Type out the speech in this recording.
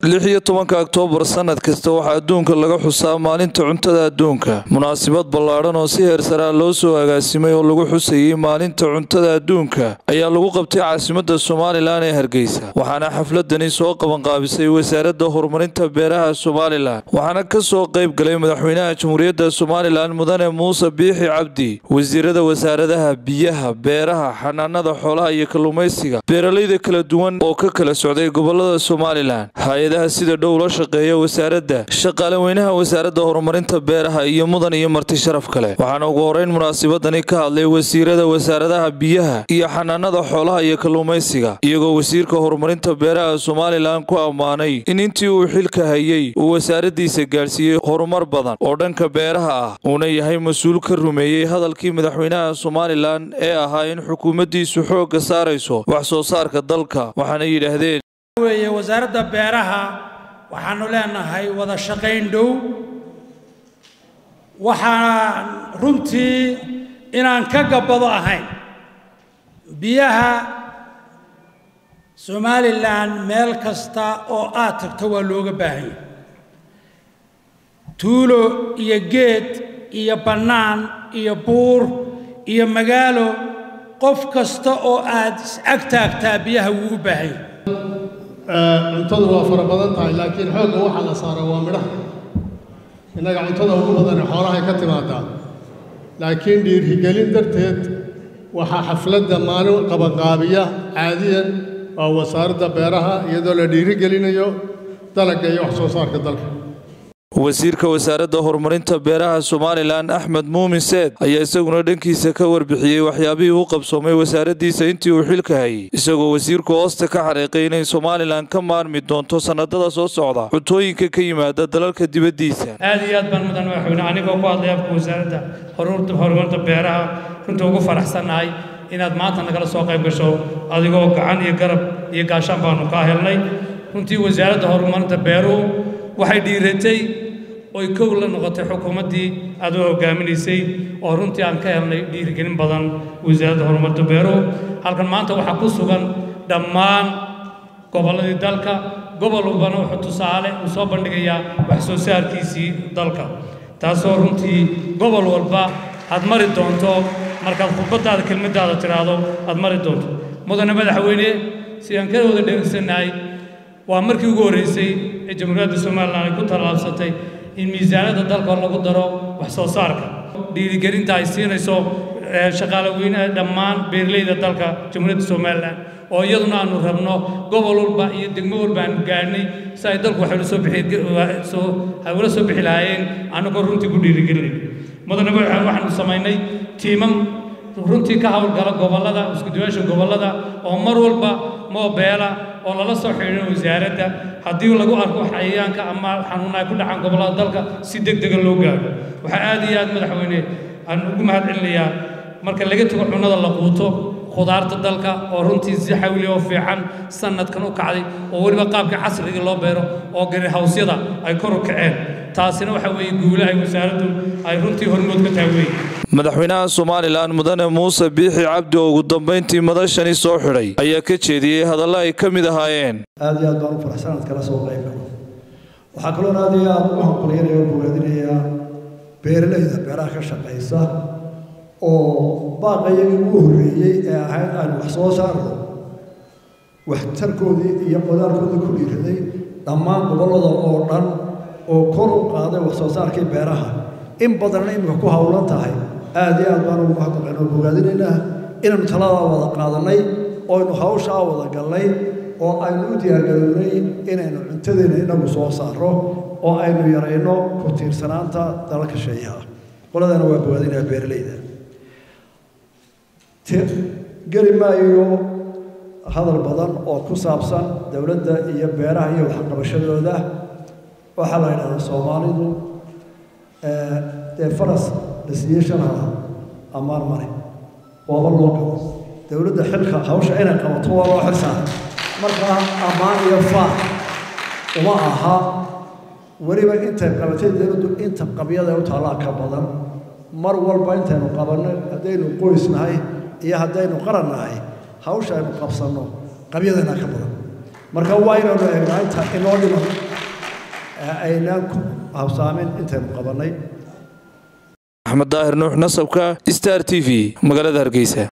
lix iyo tobanka oktoobar sanad kasta waxaa adduunka laga xusaa maalinta cuntada adduunka munaasabad ballaadhan oo si heersaraa loo soo agaasimay oo lagu xusayey maalinta cuntada adduunka ayaa lagu qabtay caasimadda somalilan ee hargeysa waxaana xafladani soo qabanqaabisay wasaaradda horumarinta beeraha somalilan waxaana ka soo qayb galay madaxweynaha jamhuuriyadda somalilan mudane muuse biixi cabdi wasiirada wasaaradaha biyaha beeraha xanaanada xoolaha iyo kalluumaysiga beeralayda kala duwan oo ka kala socday gobolada somalilan hay-adaha sida dhow la shaqeeya wasaaradda shaqaale weynaha wasaaradda horumarinta beeraha iyo mudan iyo marti sharaf kale waxaana ugu horeyn munaasabadani ka hadlay wasiirada wasaaradaha biyaha iyo xanaanada xoolaha iyo kalluumaysiga iyagoo wasiirka horumarinta beeraha somalilan ku ammaanay in intii uu xilka hayey uu wasaaraddiisa gaadhsiiyey horumar badan oo dhanka beeraha ah uuna yahay mas-uul ka rumeeyey hadalkii madaxweynaha somalilan ee ahaa in xukuumaddiisu xoogga saarayso wax soo saarka dalka waxaana yidhaahdeen weeye wasaaradda beeraha waxaanu leenahay wada shaqayn dhow waxaan runtii inaan ka gabbado ahayn biyaha somalilan meel kasta oo aad tagto waa looga baahan yahay tuulo iyo geed iyo bannaan iyo buur iyo magaalo qof kasta oo aad is-ag taagtaa biyaha wuu u baahan yahay cuntadu waa fara badan tahay laakiin xoogga waxaa la saaraa waa midhaha innaga cuntada ugu badane xoolahay ka timaadaa laakiin dhiirigelin darteed waxaa xafladda maalin qabanqaabiya caadiyan waa wasaaradda beeraha iyadoo la dhiirigelinayo dalagga iyo wax soo saarka dalka wasiirka wasaaradda horumarinta beeraha somalilan axmed muumin seed ayaa isaguna dhankiisa ka warbixiyey waxyaabihii u qabsoomay wasaaraddiisa intii uu xilka hayay isagoo wasiirku hoosta ka xariiqay inay somalilan ka maarmi doonto sannadada soo socda cuntooyinka ka yimaada dalalka dibaddiisa aad iyo aad baan mudan madaxweyne anigoo ku hadlay afka wasaaradda horumarinta beeraha runtii ugu faraxsannahay inaad maanta nagala soo qayb gasho adigoo gacan iyo garab iyo gaashaan baanu kaa helnay runtii wasaaradda horumarinta beeruhu waxay dhiiratay oy kow la noqotay xukuumaddii aad u hoggaaminaysay oo runtii aan ka helnay dhiirigelin badan wasaaradda horumarinta beeruhu halkan maanta waxaa ku sugan dhammaan gobolladii dalka gobol walbana wuxuu tusaale uu soo bandhigayaa wax soo saarkiisii dalka taasoo runtii gobol walba aad mari doonto markaad khudbaddaada kelmaddaada tidhaahdo aad mari doonto mudane madaxweyne si aan ka wada dheegsannahay waa markii ugu horraysay ee jamhuuriyadda somalilan ay ku tallaabsatay in miisaanadda dalka lagu daro wax soo saarka dhiirigelinta ay siinayso shaqaale weynaha dhammaan beeralayda dalka jamhuuriyadda somalilan oo iyaduna aanu rabno gobol walba iyo degmo walba aanu gaadhnay si ay dalku waxay soo bixisoo ay ula soo bixi lahaayeen annagoo runtii ku dhiirigelinay mudane waxaanu samaynay tiimam runtii ka howlgala gobollada iskuduwaasha gobollada oo mar walba moobeela oo lala soo xidhiidho wasaaradda haddii lagu arko xayayaanka ama xanuuna ay ku dhacaan gobollada dalka si deg dega loo gaadho waxaa aad iyo aad madaxweyne aan ugu mahad celinayaa marka laga tago cunnada la quuto khudaarta dalka oo runtii si xawli oo fiican sanadkan u kacday oo weliba qaabka casriga loo beero oo garihawsyada ay kor u kaceen taasina waxa weeye guule ay wasaaraddu ay runtii hormood ka tahay weeye madaxweynaha somalilan mudane muuse biixi cabdi oo ugu dambayntii madashani soo xidhay ayaa ka jeediyey hadalla ay ka mid ahaayeen aad iyo aad baan u faraxsan aad kala soo qayb galo waxaa kaloo aad iyo aad ugu hambalyanaya oo bogaadinayaa beeralayda beeraha ka shaqaysa oo baaqayagii ugu horreeyey ee ahayd aynu wax soo saarno waxtarkoodii iyo qodaalkoodii ku dhiiraday dhammaan gobollada oo dhan oo kor u qaaday wax soo saarkii beeraha in badanna iminka ku howlan tahay aad iyo aad baanu ugu hadlaqayn oo bogaadinaynaa inaynu taladaa wada qaadannay ooaynu hawshaa wada gallay oo aynu u diyaargarownay inaynu cuntadeenna inagu soo saarro oo aynu yarayno ku tiirsanaanta dalalka sheeyaha qoladana waa bogaadinayaa beeralayda geli maayo hadal badan oo ku saabsan dowladda iyo beeraha iyo waxqabashadooda waxaa la yidhahdaa soomaalidu dee faras la siiyey shanhala ammaan mare waaba loo gabo dowladda xilka hawsha inay qabato waa loo xilsaaray markaa ammaan iyo faan uma aha weliba intay qabatay dowladdu inta qabyada u taallaa ka badan mar walba intaynu qabanno haddaynu qoys nahay iyo haddaynu qaran nahay hawsha aynu qabsanno qabyadana ka badan marka waa inaynu eegnaa inta inoo dhiman aynaan ku habsaamin intaynu qabannay axmed daahir nuux nasabka star t v magaalada hargeysa